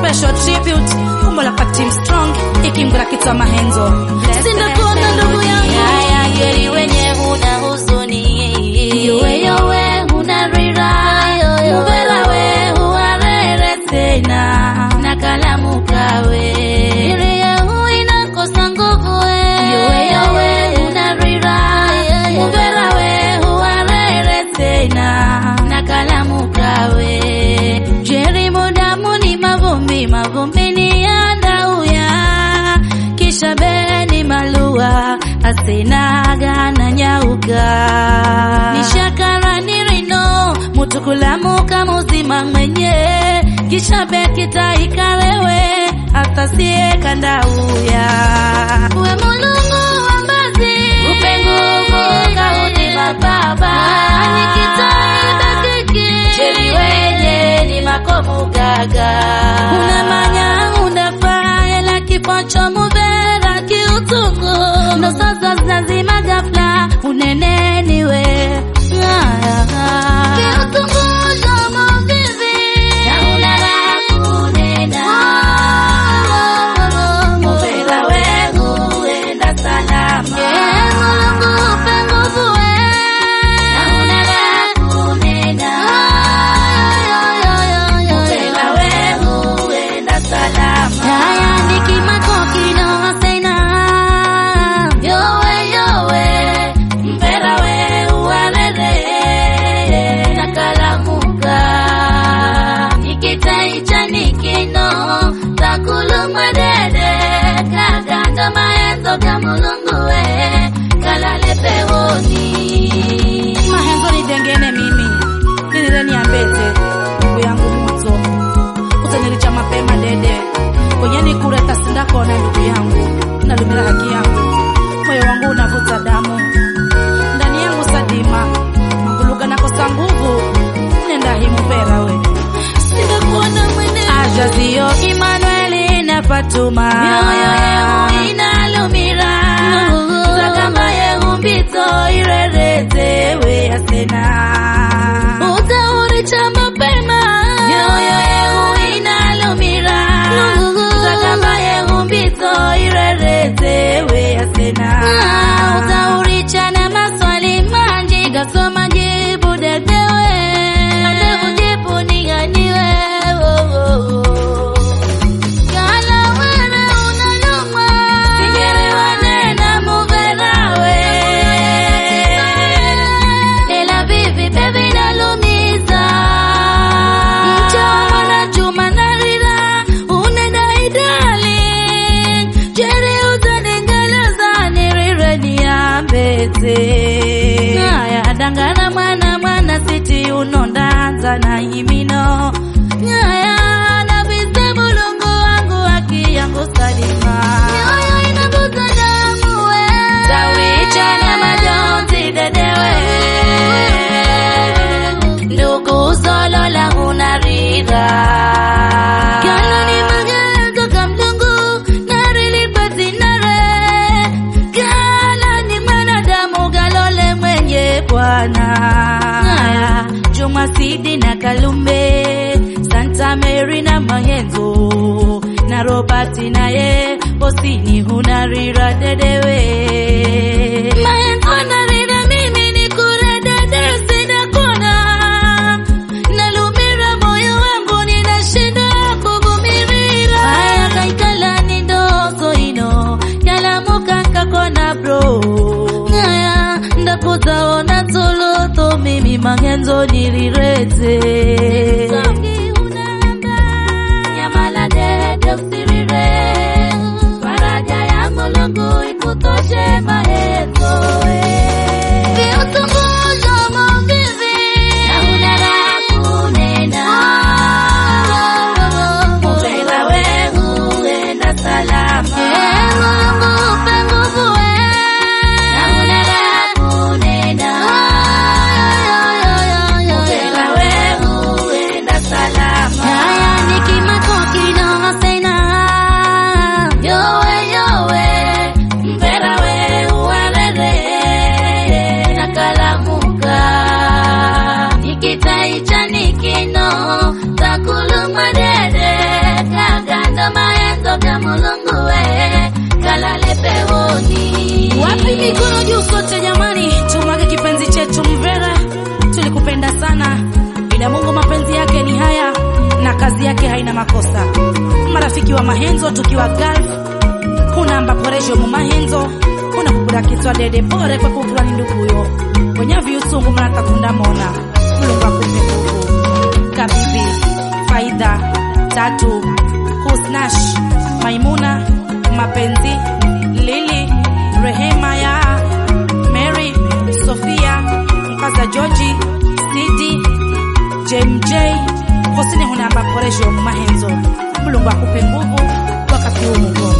special tribute umbo la Team Strong ikingura kitwa mahenzo Sindakona ndugu yangu. Haya geri wenye huna huzuni Yowe yowe unarira Mubela we huarere tena Na kalamu kawe Iria hu inakosa nguvu we Yowe yowe unarira Mubela we huarere tena Na kalamu kawe Jeri mudamu ni mavumbi mavumbi ni andauya Kisha beni malua Asinaga na nyauka Nishakara ni rino mutukulamuka muzima mwenye kisha bekitaikalewe atasie kandauya We mulungu wa mbazi upe nguvu kaudima baba Nikitai dakiki cheli wenye ni makovu gaga Unamanya unafaa ela kipocho muvera kiutungu ndo sasa zinazima ghafla uneneniwe Kiutungu shomo vivi na unala kunena Mupela wengu enda salama Mulungu upe nguvu we Na unala kunena Mupela wengu enda salama Haya nikimako kino sena Yowe yowe Mpela we uwarere Nakalamuka Nikitaicha nikino Takulumwe dede Kagando maenzo kamulungu we Kalale pewoni mahenzo nidengene mimi nilile niambete ndugu yangu moto utanilicha mapema dede kwenye nikureta sindakona ndugu yangu nalumira haki yangu moyo wangu unavuta damu ndani yangu sadima maguluga nakosa nguvu nenda himupera we Sitakuona mwene Ajazio Emmanuel na Fatuma Mioyo yenu inalumira Zakamba yehu mbito irerete we asena Utauri cha mapema Mioyo yehu inalumira Zakamba yehu mbito irerete we asena Utaurichana maswali manji gasoma jibu dedewe Ande kujibu niganiwe oh, oh, oh. Kala wele unaluma Singelewane na muverawe Ela vivi baby nalumiza Mchoma na chuma na rira Unedai darling Jeri utaningeleza nirire niambete Ngaya dangana mwana mwana siti unondanza na imino Ngaya na vise mulungu wangu haki yangu salima Mioyo inavuta damu we Tawicha na majonzi dedewe Ndugu solo la unarira Kala ni magendo kamlungu Narilipati nare Kala ni mwanadamu galole mwenye bwana Haya, Juma Sidi na Kalumbe Santa Mary na Mahenzo na Robert naye Bosini hunarira dedewe Maenzo narira mimi ni kure dede sina kona Nalumira moyo wangu ninashinda kuvumirira Haya kaikala ni ndogo ino Yalamuka kakona bro Haya ndakuzaona toloto mimi Mahenzo nirirete Songi unamba Nyamala dede usirire Faraja ya mulungu ikutoshe mahezo Viutunguzo mavivi Na unara kunena Mupela wengu enda salama Mungu upe nguvu we Na unara kunena Mupela wengu enda salama kazi yake haina makosa. Marafiki wa Mahenzo tukiwa Gulf, hunamba poresho mu Mahenzo, unakugura kitwa dede pore kwa kukura ni nduguyo kwenye viusungu mnatakunda mona Mulungu akupe nguvu. Kabibi Faida Tatu Husnash Maimuna Mapenzi Lili Rehema ya Mary Sofia Mkaza Georgi Sidi JMJ Hosini hunamba poresho mu Mahenzo Mulungu akupe nguvu wakati huu mgumu